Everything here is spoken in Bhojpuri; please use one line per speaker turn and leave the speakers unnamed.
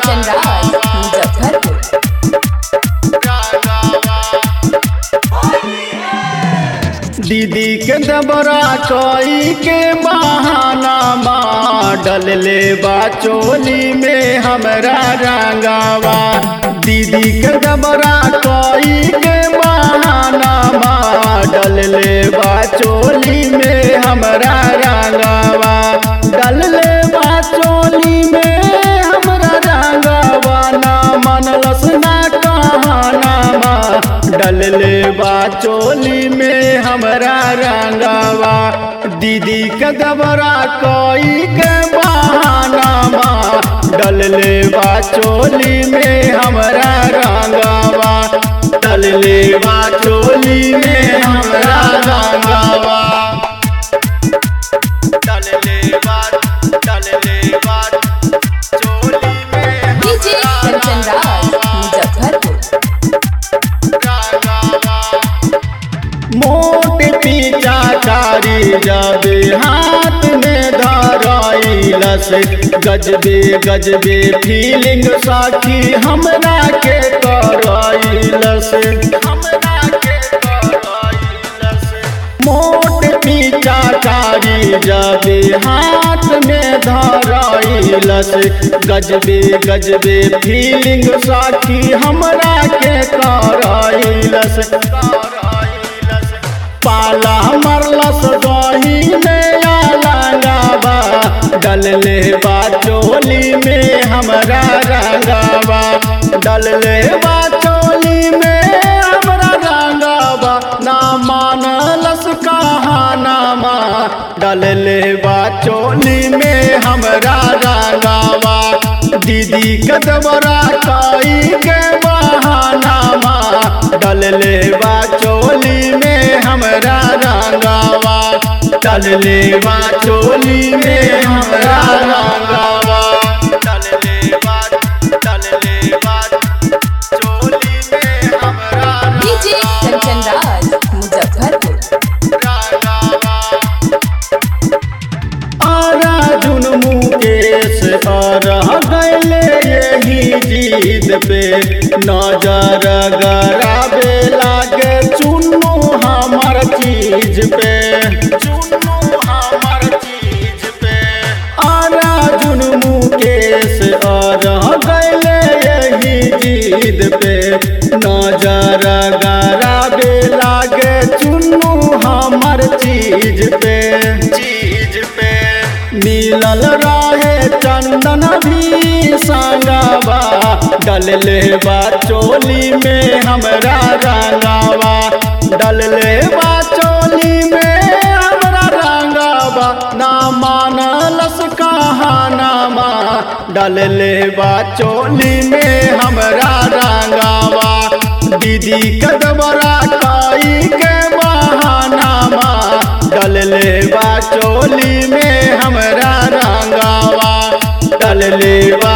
कंचन राज मुजफ्फरपुर
दीदी के दबरा कोई के बहाना डल ले बा चोली में हमरा रंगावा दीदी के दबरा कोई के बहाना डल ले बा चोली में हमरा रंगावा डल ले बा चोली में हमरा रंगावा ना मनलस ना कहाना डल ले बा चोली में हमरा रंगावा दीदी के दबरा कोई के बहाना डल ले बा चोली में हमरा रंगावा डल ले बा चोली में हमरा रंगावा डल ले बा डल ले बा चोली में
डीजे कंचन राज मुजफ्फरपुर
मोट पीछा कारी जाबे हाथ में धराइलस गजबे गजबे फीलिंग साखी हमरा के कराइलस हमरा के कराइलस मोट पीछा कारी जाबे हाथ में धराइलस गजबे गजबे फीलिंग साखी हमरा के कराइलस पाला मरलस दही में आलांगाबा डल ले बा चोली में हमरा रंगावा डल ले बा चोली में हमरा रंगावा ना मानलस कहानामा डल ले बा चोली में हमरा रंगावा दीदी कदबरा काई के बहानामा डल ले बा चोली में हमरा रंगावा डल ले बा चोली में हमरा रंगावा डल ले बा डल ले बा चोली में हमरा
डीजे कंचन राज मुजफ्फरपुर
आरा जुन मुकेश रह गैले यही जीत पे नजर गराबे लागे चुन्नू हमर चीज पे चुन्नू हमर चीज पे आरा जुन मुकेश रह गैले यही जीत पे नजर गराबे लागे चुन्नू हमर चीज पे चीज पे मिलल रहे चंदन भी संगावा डल ले बा चोली में हमरा रंगावा डल ले बा चोली में हमरा रंगावा ना मानलस कहानामा डल ले बा चोली में हमरा रंगावा दीदी कदबरा काई के बहानामा डल ले बा चोली में हमरा रंगावा डल ले बा